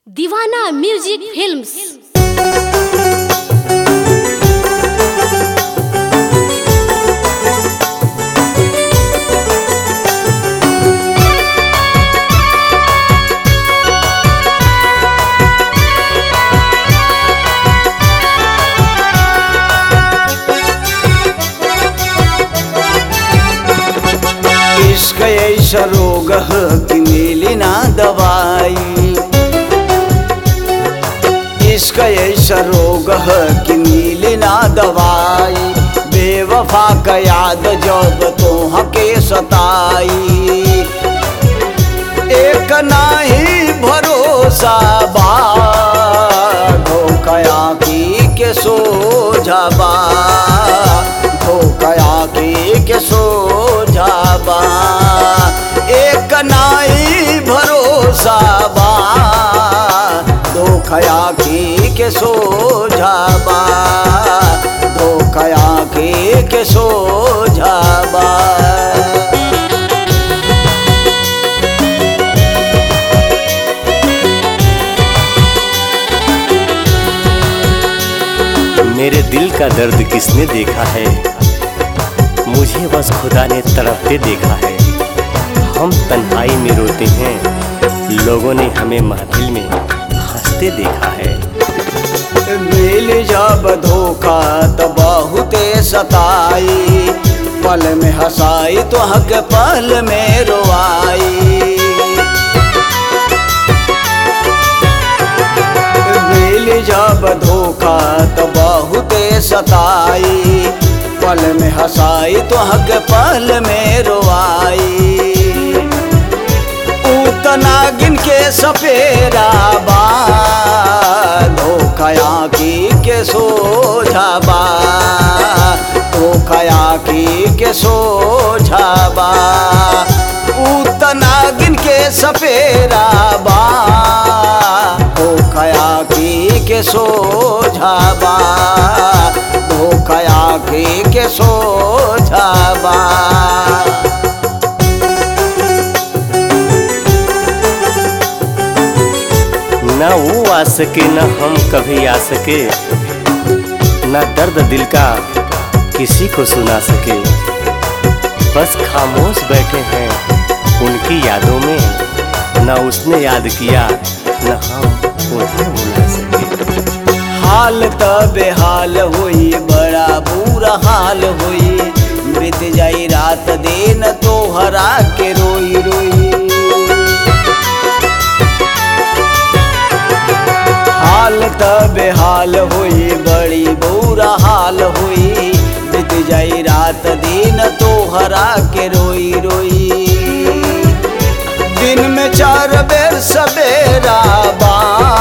दीवाना music films इश्क ऐसा रोग है कि मिली ना दवाई इश्क ऐसा रोग है कि मिली ना दवाई बेवफा का याद जब तो हके सताई एक नाही भरोसा बा धोखया की के सोझबा धोखया की के सोझबा एक नाही भरोसा बा धोखया की के सोझबा धोखया की के सोझबा मेरे दिल का दर्द किसने देखा है मुझे बस खुदा ने तड़पते देखा है हम तन्हाई में रोते हैं लोगों ने हमें महफिल में हंसते देखा है मिल जब धोखा तो बहुते सताई पल में हंसाई तो हक पल में रोआई मिल जब धोखा तो बहुते सताई पल में हंसाई तो हक पल में रोआई उतना गिन के सपेरा बा धोखया की के सोझाबा धोखया की के सोझाबा उतना गिन के सपेरा बा धोखया की के सोझाबा धोखया की के सोझाबा ना वो आ सके ना हम कभी आ सके ना दर्द दिल का किसी को सुना सके बस खामोश बैठे हैं उनकी यादों में ना उसने याद किया ना हम उन्हें भुला सके हाल त बेहाल हुई बड़ा बुरा हाल हुई बीत जाई रात दिन तो हरा के रोई रोई हाल त बेहाल हुई बड़ी बुरा हाल हुई बीत जाई रात दिन तो हरा के रोई रोई दिन में चार बेर सवेरा बा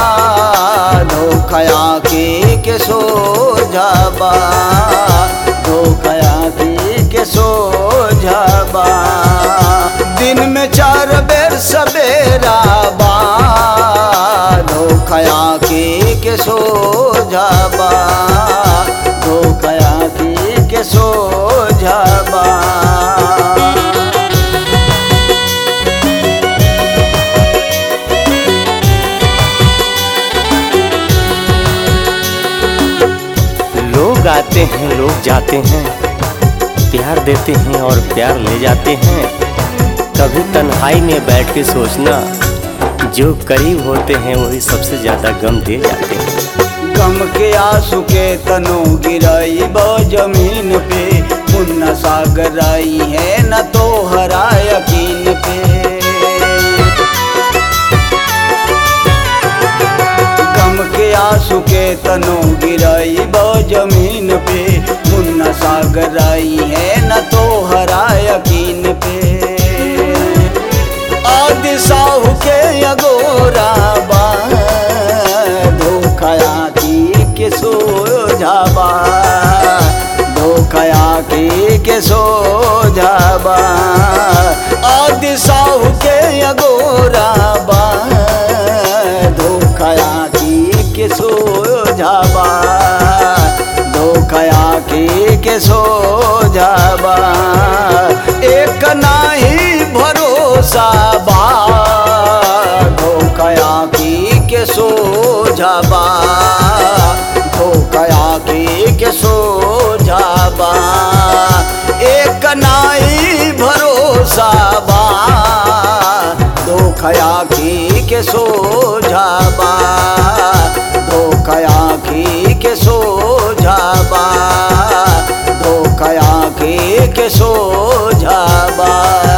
धोखया के के सो जाबा धोखया के के सो जाबा दिन में चार बेर सवेरा बा धोखया के के सो जाबा धोखया के के सो जाबा लोग आते हैं लोग जाते हैं प्यार देते हैं और प्यार ले जाते हैं कभी तन्हाई में बैठ के सोचना जो करीब होते हैं वही सबसे ज्यादा गम दे जाते हैं गम के आंसू के तनो गिराई बो जमीन पे मुन्ना सागर आई है न तो हरा यकीन पे गम के आंसू के तनो गिराई बो जमीन पे मुन्ना सागर आई है न तो हरा यकीन पे आदि साहु के अगोरा बा धोखया की के सो जाबा धोखया की के सो जाबा आदि साहु के अगोरा बा धोखया की के सो जाबा धोखया की के सो जाबा एक नाही भरोसा बा धोखया की के के सोझाबा धोखा आखी के सोझाबा एक नाई भरोसा बा धोखा आखी के सोझाबा धोखा आखी के सोझाबा धोखा आखी के सोझाबा